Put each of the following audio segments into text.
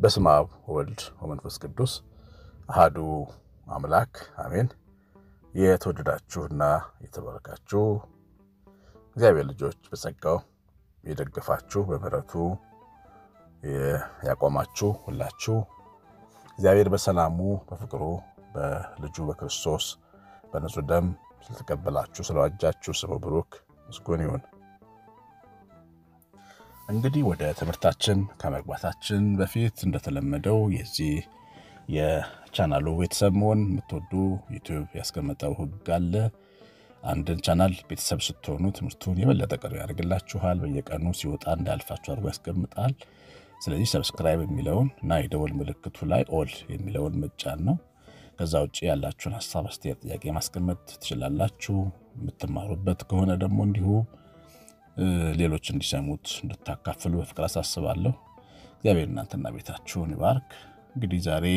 በስመ አብ ወወልድ ወመንፈስ ቅዱስ አሃዱ አምላክ አሜን። የተወደዳችሁና የተባረካችሁ እግዚአብሔር ልጆች በጸጋው የደገፋችሁ በምሕረቱ ያቆማችሁ ሁላችሁ እግዚአብሔር በሰላሙ በፍቅሩ በልጁ በክርስቶስ በንጹሕ ደም ስለተቀበላችሁ ስለዋጃችሁ ስሙ ብሩክ ምስጉን ይሁን። እንግዲህ ወደ ትምህርታችን ከመግባታችን በፊት እንደተለመደው የዚህ የቻናሉ ቤተሰብ መሆን የምትወዱ ዩቲዩብ ያስቀመጠው ሕግ አለ። አንድን ቻናል ቤተሰብ ስትሆኑ ትምህርቱን የበለጠ ቅርብ ያደርግላችኋል። በየቀኑ ሲወጣ እንዳያልፋችሁ አድርጎ ያስቀምጣል። ስለዚህ ሰብስክራይብ የሚለውን እና የደወል ምልክቱ ላይ ኦል የሚለውን መጫን ነው። ከዛ ውጭ ያላችሁን ሀሳብ፣ አስተያየት፣ ጥያቄ ማስቀመጥ ትችላላችሁ። የምትማሩበት ከሆነ ደግሞ እንዲሁ ሌሎች እንዲሰሙት እንድታካፍሉ በፍቅር አሳስባለሁ። እግዚአብሔር እናንተና ቤታችሁን ይባርክ። እንግዲህ ዛሬ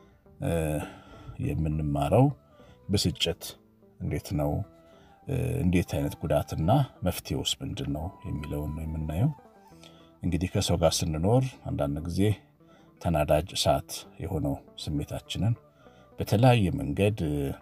የምንማረው ብስጭት እንዴት ነው፣ እንዴት አይነት ጉዳትና መፍትሄውስ ምንድን ነው የሚለውን ነው የምናየው። እንግዲህ ከሰው ጋር ስንኖር አንዳንድ ጊዜ ተናዳጅ እሳት የሆነው ስሜታችንን በተለያየ መንገድ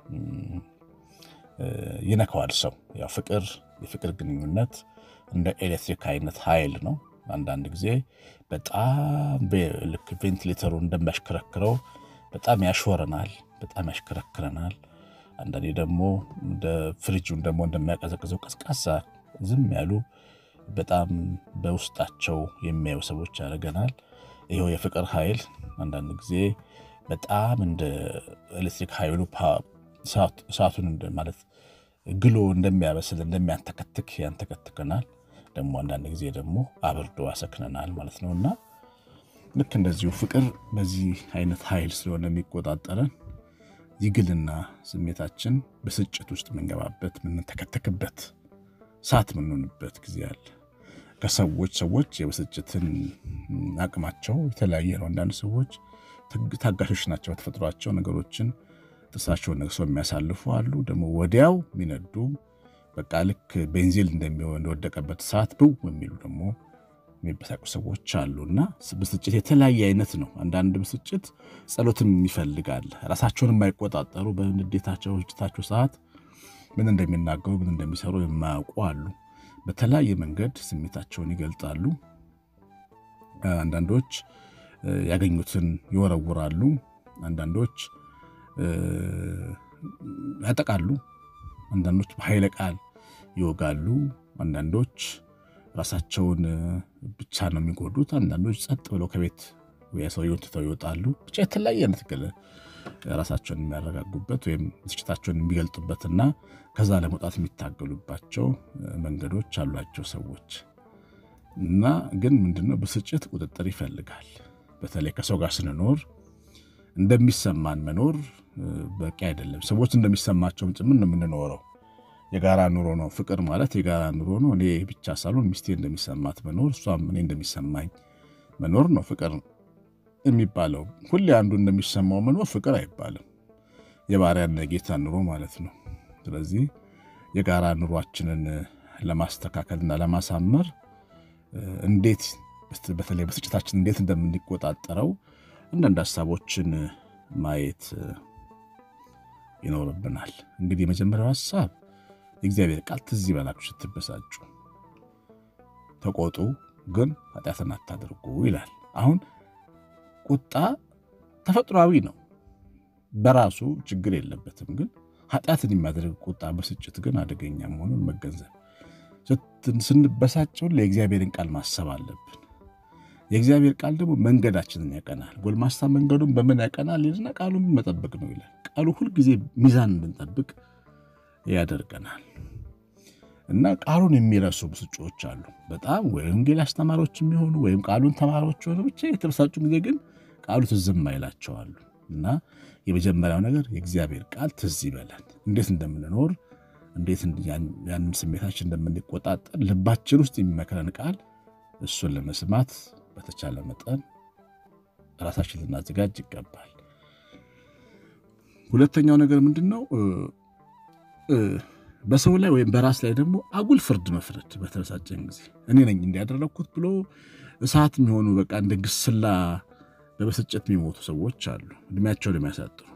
ይነካዋል። ሰው ያው ፍቅር የፍቅር ግንኙነት እንደ ኤሌክትሪክ አይነት ኃይል ነው። አንዳንድ ጊዜ በጣም ልክ ቬንቲሌተሩ እንደሚያሽከረክረው በጣም ያሾረናል፣ በጣም ያሽከረክረናል። አንዳንዴ ደግሞ እንደ ፍሪጁን ደግሞ እንደሚያቀዘቅዘው ቀዝቃዛ ዝም ያሉ በጣም በውስጣቸው የሚያዩ ሰዎች ያደርገናል። ይኸው የፍቅር ኃይል አንዳንድ ጊዜ በጣም እንደ ኤሌክትሪክ ኃይሉ እሳቱን ማለት ግሎ እንደሚያበስል እንደሚያንተከትክ ያንተከትከናል። ደግሞ አንዳንድ ጊዜ ደግሞ አብርዶ ያሰክነናል ማለት ነው እና ልክ እንደዚሁ ፍቅር በዚህ አይነት ኃይል ስለሆነ የሚቆጣጠረን ይግልና ስሜታችን ብስጭት ውስጥ የምንገባበት የምንተከተክበት እሳት የምንሆንበት ጊዜ አለ። ከሰዎች ሰዎች የብስጭትን አቅማቸው የተለያየ ነው። አንዳንድ ሰዎች ታጋሾች ናቸው። በተፈጥሯቸው ነገሮችን ጥርሳቸውን ነቅሰው የሚያሳልፉ አሉ። ደግሞ ወዲያው የሚነዱ በቃ ልክ ቤንዚል እንደሚሆን እንደወደቀበት እሳት ብው የሚሉ ደግሞ የሚበሳቁ ሰዎች አሉ እና ብስጭት የተለያየ አይነት ነው። አንዳንድ ብስጭት ጸሎትም ይፈልጋል። ራሳቸውን የማይቆጣጠሩ በንዴታቸው ብስጭታቸው ሰዓት ምን እንደሚናገሩ ምን እንደሚሰሩ የማያውቁ አሉ። በተለያየ መንገድ ስሜታቸውን ይገልጣሉ። አንዳንዶች ያገኙትን ይወረውራሉ። አንዳንዶች ያጠቃሉ። አንዳንዶች በኃይለ ቃል ይወጋሉ። አንዳንዶች ራሳቸውን ብቻ ነው የሚጎዱት። አንዳንዶች ጸጥ ብለው ከቤት ሰውየውን ትተው ይወጣሉ። ብቻ የተለያየ አይነት ራሳቸውን የሚያረጋጉበት ወይም ብስጭታቸውን የሚገልጡበትና ከዛ ለመውጣት የሚታገሉባቸው መንገዶች አሏቸው ሰዎች እና ግን ምንድነው ብስጭት ቁጥጥር ይፈልጋል። በተለይ ከሰው ጋር ስንኖር እንደሚሰማን መኖር በቂ አይደለም። ሰዎች እንደሚሰማቸውም ጭምር ነው የምንኖረው። የጋራ ኑሮ ነው። ፍቅር ማለት የጋራ ኑሮ ነው። እኔ ብቻ ሳልሆን ሚስቴ እንደሚሰማት መኖር፣ እሷም እኔ እንደሚሰማኝ መኖር ነው ፍቅር የሚባለው። ሁሌ አንዱ እንደሚሰማው መኖር ፍቅር አይባልም። የባሪያና የጌታ ኑሮ ማለት ነው። ስለዚህ የጋራ ኑሯችንን ለማስተካከልና ለማሳመር እንዴት በተለይ ብስጭታችን እንዴት እንደምንቆጣጠረው አንዳንድ ሀሳቦችን ማየት ይኖርብናል። እንግዲህ የመጀመሪያው ሀሳብ የእግዚአብሔር ቃል ትዝ ይበላችሁ ስትበሳጩ፣ ተቆጡ፣ ግን ኃጢአትን አታድርጉ ይላል። አሁን ቁጣ ተፈጥሯዊ ነው፣ በራሱ ችግር የለበትም። ግን ኃጢአትን የሚያደርግ ቁጣ፣ ብስጭት ግን አደገኛ መሆኑን መገንዘብ ስንበሳጨውን ለእግዚአብሔርን ቃል ማሰብ አለብን። የእግዚአብሔር ቃል ደግሞ መንገዳችንን ያቀናል። ጎልማሳ መንገዱን በምን ያቀናል ይልና ቃሉን መጠበቅ ነው ይላል። ቃሉ ሁልጊዜ ሚዛን እንድንጠብቅ ያደርገናል። እና ቃሉን የሚረሱ ብስጮች አሉ። በጣም ወይም ወንጌል አስተማሪዎች የሚሆኑ ወይም ቃሉን ተማሪዎች ሆኑ ብቻ የተበሳጩ ጊዜ ግን ቃሉ ትዝም አይላቸዋሉ። እና የመጀመሪያው ነገር የእግዚአብሔር ቃል ትዝ ይበለን፣ እንዴት እንደምንኖር እንዴት ያንን ስሜታችን እንደምንቆጣጠር ልባችን ውስጥ የሚመክረን ቃል እሱን ለመስማት በተቻለ መጠን ራሳችን ልናዘጋጅ ይገባል። ሁለተኛው ነገር ምንድን ነው? በሰው ላይ ወይም በራስ ላይ ደግሞ አጉል ፍርድ መፍረድ። በተበሳጨን ጊዜ እኔ ነኝ እንዲያደረግኩት ብሎ እሳት የሚሆኑ በቃ እንደ ግስላ በብስጭት የሚሞቱ ሰዎች አሉ፣ እድሜያቸውን የሚያሳጥሩ።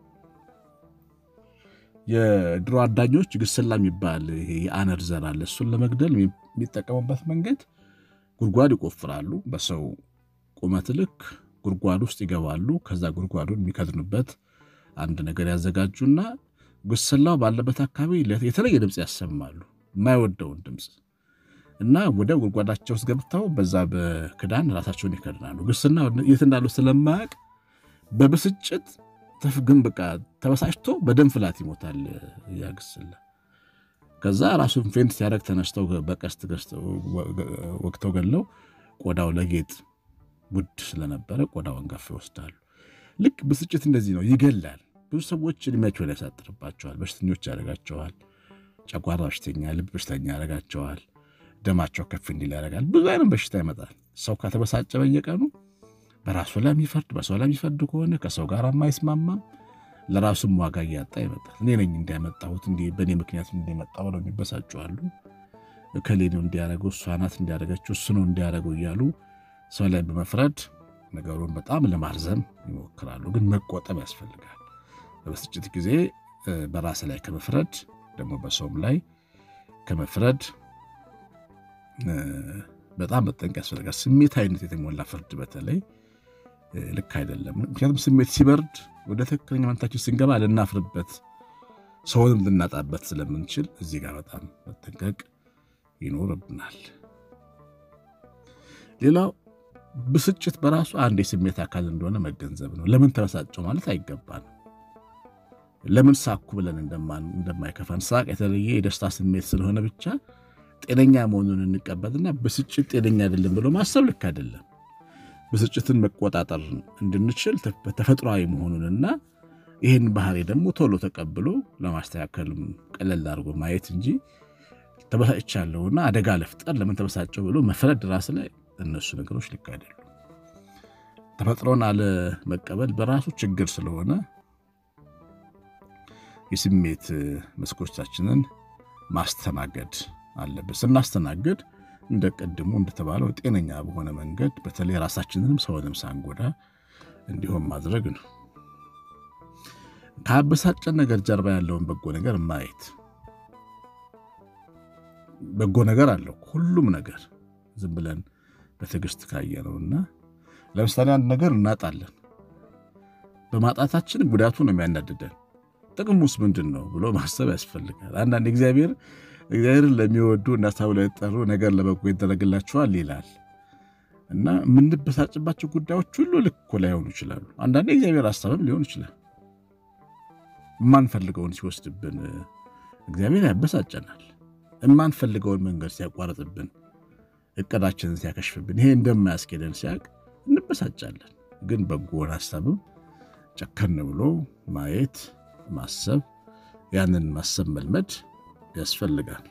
የድሮ አዳኞች ግስላ የሚባል ይሄ የአነር ዘር አለ። እሱን ለመግደል የሚጠቀሙበት መንገድ ጉድጓድ ይቆፍራሉ። በሰው ቁመት ልክ ጉድጓድ ውስጥ ይገባሉ። ከዛ ጉድጓዱን የሚከድኑበት አንድ ነገር ያዘጋጁና ግስላው ባለበት አካባቢ የተለየ ድምፅ ያሰማሉ፣ የማይወደውን ድምፅ እና ወደ ጉድጓዳቸው ውስጥ ገብተው በዛ በክዳን ራሳቸውን ይከድናሉ። ግስና የት እንዳሉ ስለማያውቅ በብስጭት ግን በቃ ተበሳጭቶ በደም ፍላት ይሞታል ያ ግስላ። ከዛ ራሱን ፌንት ሲያደርግ ተነስተው በቀስት ወቅተው ገለው ቆዳው ለጌጥ ውድ ስለነበረ ቆዳውን ገፍ ይወስዳሉ። ልክ ብስጭት እንደዚህ ነው፣ ይገላል። ብዙ ሰዎች እድሜያቸውን ያሳጥርባቸዋል፣ በሽተኞች ያደርጋቸዋል። ጨጓራ በሽተኛ፣ ልብ በሽተኛ ያደርጋቸዋል። ደማቸው ከፍ እንዲል ያደርጋል። ብዙ አይነት በሽታ ይመጣል። ሰው ከተበሳጨ በየቀኑ በራሱ ላይ የሚፈርድ በሰው ላይ የሚፈርድ ከሆነ ከሰው ጋር የማይስማማም ለራሱም ዋጋ እያጣ ይመጣል። እኔ ነኝ እንዲያመጣሁት እንዲህ በእኔ ምክንያት እንዲመጣ ብለው የሚበሳጩ አሉ። እከሌ ነው እንዲያደረገው፣ እሷ ናት እንዲያደረገችው፣ እሱ ነው እንዲያደረገው እያሉ ሰው ላይ በመፍረድ ነገሩን በጣም ለማርዘም ይሞክራሉ። ግን መቆጠብ ያስፈልጋል። በብስጭት ጊዜ በራስ ላይ ከመፍረድ ደግሞ በሰውም ላይ ከመፍረድ በጣም መጠንቀቅ ያስፈልጋል። ስሜታዊነት የተሞላ ፍርድ በተለይ ልክ አይደለም። ምክንያቱም ስሜት ሲበርድ ወደ ትክክለኛ ማንነታችን ስንገባ ልናፍርበት፣ ሰውንም ልናጣበት ስለምንችል እዚህ ጋር በጣም መጠንቀቅ ይኖርብናል። ሌላው ብስጭት በራሱ አንድ የስሜት አካል እንደሆነ መገንዘብ ነው። ለምን ተበሳጨው ማለት አይገባንም። ለምን ሳኩ ብለን እንደማይከፋን ሳቅ የተለየ የደስታ ስሜት ስለሆነ ብቻ ጤነኛ መሆኑን እንቀበልና ብስጭት ጤነኛ አይደለም ብሎ ማሰብ ልክ አይደለም። ብስጭትን መቆጣጠር እንድንችል ተፈጥሯዊ መሆኑንና ይህን ባህሪ ደግሞ ቶሎ ተቀብሎ ለማስተካከልም ቀለል አድርጎ ማየት እንጂ ተበሳጭቻለሁና አደጋ ለፍጠር ለምን ተበሳጨው ብሎ መፍረድ ራስ ላይ እነሱ ነገሮች ልክ አይደሉም። ተፈጥሮን አለመቀበል በራሱ ችግር ስለሆነ የስሜት መስኮቻችንን ማስተናገድ አለብን። ስናስተናግድ እንደ ቀድሞ እንደተባለው ጤነኛ በሆነ መንገድ በተለይ ራሳችንንም ሰውንም ሳንጎዳ እንዲሆን ማድረግ ነው። ከአበሳጨን ነገር ጀርባ ያለውን በጎ ነገር ማየት። በጎ ነገር አለው ሁሉም ነገር ዝም ብለን በትዕግስት ካየነውና ለምሳሌ አንድ ነገር እናጣለን። በማጣታችን ጉዳቱ ነው የሚያናድደን። ጥቅሙስ ምንድን ነው ብሎ ማሰብ ያስፈልጋል። አንዳንድ እግዚአብሔር እግዚአብሔርን ለሚወዱ እና ተብለው የጠሩ ነገር ለበጎ ይደረግላቸዋል ይላል እና የምንበሳጭባቸው ጉዳዮች ሁሉ ልክ እኮ ላይሆኑ ይችላሉ። አንዳንዴ እግዚአብሔር ሀሳብም ሊሆን ይችላል። የማንፈልገውን ሲወስድብን እግዚአብሔር ያበሳጨናል። የማንፈልገውን መንገድ ሲያቋርጥብን፣ እቅዳችንን ሲያከሽፍብን፣ ይሄ እንደማያስኬደን ሲያውቅ እንበሳጫለን። ግን በጎውን ሀሳብም ጨከን ብሎ ማየት ማሰብ፣ ያንን ማሰብ መልመድ ያስፈልጋል።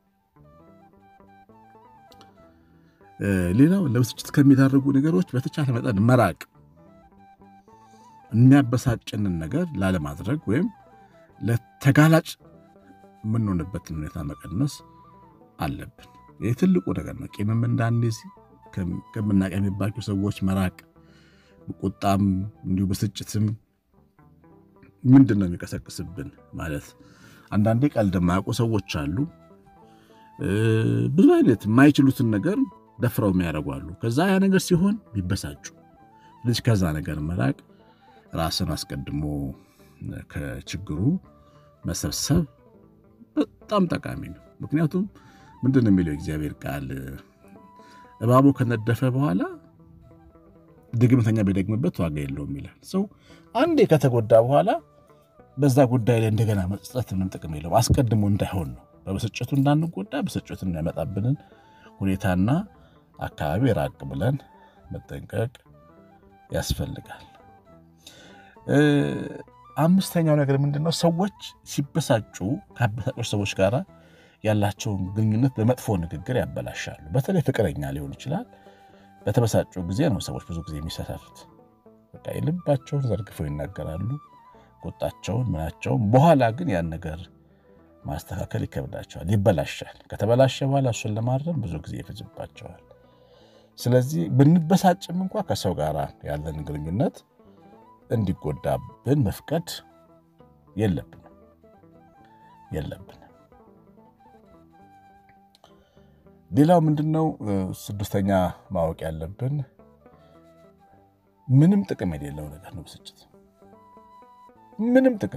ሌላው ለብስጭት ከሚዳርጉ ነገሮች በተቻለ መጠን መራቅ፣ የሚያበሳጭንን ነገር ላለማድረግ ወይም ለተጋላጭ የምንሆንበትን ሁኔታ መቀነስ አለብን። ይህ ትልቁ ነገር ነው። ቂምም እንዳንይዝ ከምናቀሚባቸው ሰዎች መራቅ፣ ቁጣም እንዲሁ ብስጭትም ምንድን ነው የሚቀሰቅስብን ማለት አንዳንዴ ቀልድ የማያውቁ ሰዎች አሉ። ብዙ አይነት የማይችሉትን ነገር ደፍረው የሚያደርጉ አሉ። ከዛ ያ ነገር ሲሆን ቢበሳጩ ልጅ ከዛ ነገር መራቅ፣ ራስን አስቀድሞ ከችግሩ መሰብሰብ በጣም ጠቃሚ ነው። ምክንያቱም ምንድን ነው የሚለው እግዚአብሔር ቃል እባቡ ከነደፈ በኋላ ድግምተኛ ቢደግምበት ዋጋ የለውም ይላል። ሰው አንዴ ከተጎዳ በኋላ በዛ ጉዳይ ላይ እንደገና መጸጸት ምንም ጥቅም የለውም። አስቀድሞ እንዳይሆን ነው። በብስጭቱ እንዳንጎዳ ብስጭቱ የሚያመጣብንን ሁኔታና አካባቢ ራቅ ብለን መጠንቀቅ ያስፈልጋል። አምስተኛው ነገር ምንድነው? ሰዎች ሲበሳጩ ከአበሳጮች ሰዎች ጋር ያላቸውን ግንኙነት በመጥፎ ንግግር ያበላሻሉ። በተለይ ፍቅረኛ ሊሆን ይችላል። በተበሳጩ ጊዜ ነው ሰዎች ብዙ ጊዜ የሚሳሳቱት። በቃ የልባቸውን ዘርግፈው ይናገራሉ ቁጣቸውን ምናቸውን። በኋላ ግን ያን ነገር ማስተካከል ይከብዳቸዋል፣ ይበላሻል። ከተበላሸ በኋላ እሱን ለማረም ብዙ ጊዜ ይፈጅባቸዋል። ስለዚህ ብንበሳጭም እንኳ ከሰው ጋር ያለን ግንኙነት እንዲጎዳብን መፍቀድ የለብንም የለብንም። ሌላው ምንድን ነው? ስድስተኛ ማወቅ ያለብን ምንም ጥቅም የሌለው ነገር ነው ብስጭት። ምንም ጥቅም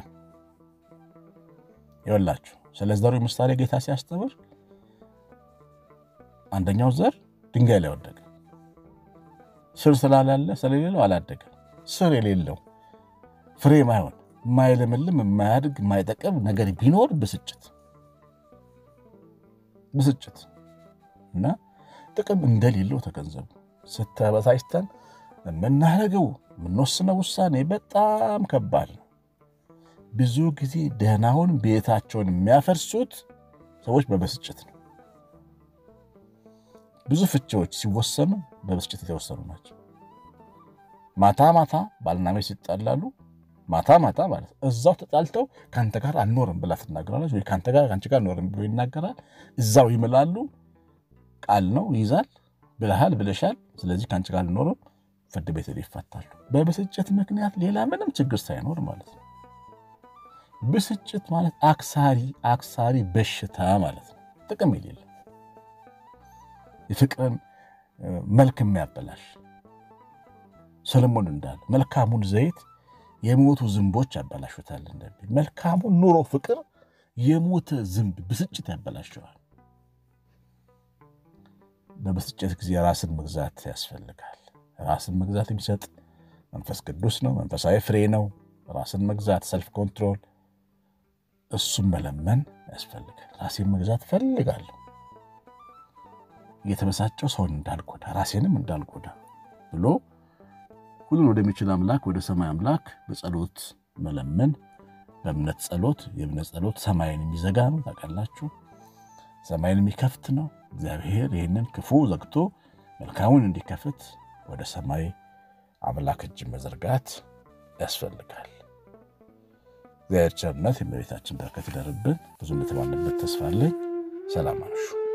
ይወላችሁ። ስለ ዘሩ ምሳሌ ጌታ ሲያስተምር አንደኛው ዘር ድንጋይ ላይ ወደቀ። ስር ስላላለ ስለሌለው አላደገም። ስር የሌለው ፍሬ ማይሆን የማይለምልም የማያድግ የማይጠቅም ነገር ቢኖር ብስጭት ብስጭት እና ጥቅም እንደሌለው ተገንዘቡ። ስተበሳጭተን የምናደርገው የምንወስነው ውሳኔ በጣም ከባድ ነው። ብዙ ጊዜ ደህናውን ቤታቸውን የሚያፈርሱት ሰዎች በብስጭት ነው። ብዙ ፍቺዎች ሲወሰኑ በብስጭት የተወሰኑ ናቸው። ማታ ማታ ባልና ሚስት ሲጣላሉ ማታ ማታ ማለት እዛው ተጣልተው ከአንተ ጋር አልኖርም ብላ ትናገራለች፣ ወይ ከአንተ ጋር ከአንቺ ጋር አልኖርም ብሎ ይናገራል። እዛው ይምላሉ። ቃል ነው ይይዛል። ብለሃል ብለሻል፣ ስለዚህ ከአንቺ ጋር አልኖርም፣ ፍርድ ቤት ይፋታሉ። በብስጭት ምክንያት ሌላ ምንም ችግር ሳይኖር ማለት ነው። ብስጭት ማለት አክሳሪ አክሳሪ በሽታ ማለት ነው። ጥቅም የሌለው የፍቅርን መልክ የሚያበላሽ ሰለሞን እንዳለ መልካሙን ዘይት የሞቱ ዝንቦች ያበላሹታል እንደሚል መልካሙን ኑሮ ፍቅር የሞተ ዝንብ ብስጭት ያበላሸዋል። በብስጭት ጊዜ ራስን መግዛት ያስፈልጋል። ራስን መግዛት የሚሰጥ መንፈስ ቅዱስ ነው። መንፈሳዊ ፍሬ ነው። ራስን መግዛት ሰልፍ ኮንትሮል፣ እሱም መለመን ያስፈልጋል። ራሴን መግዛት እፈልጋለሁ እየተበሳጨው ሰውን እንዳልጎዳ ራሴንም እንዳልጎዳ ብሎ ሁሉን ወደሚችል አምላክ ወደ ሰማይ አምላክ በጸሎት መለመን። በእምነት ጸሎት የእምነት ጸሎት ሰማይን የሚዘጋ ነው። ታውቃላችሁ፣ ሰማይን የሚከፍት ነው። እግዚአብሔር ይህንን ክፉ ዘግቶ መልካሙን እንዲከፍት ወደ ሰማይ አምላክ እጅ መዘርጋት ያስፈልጋል። እግዚአብሔር ቸርነት የእመቤታችን በረከት ይደርብን። ብዙ እንደተባለበት ተስፋ አለኝ። ሰላም አምሹ።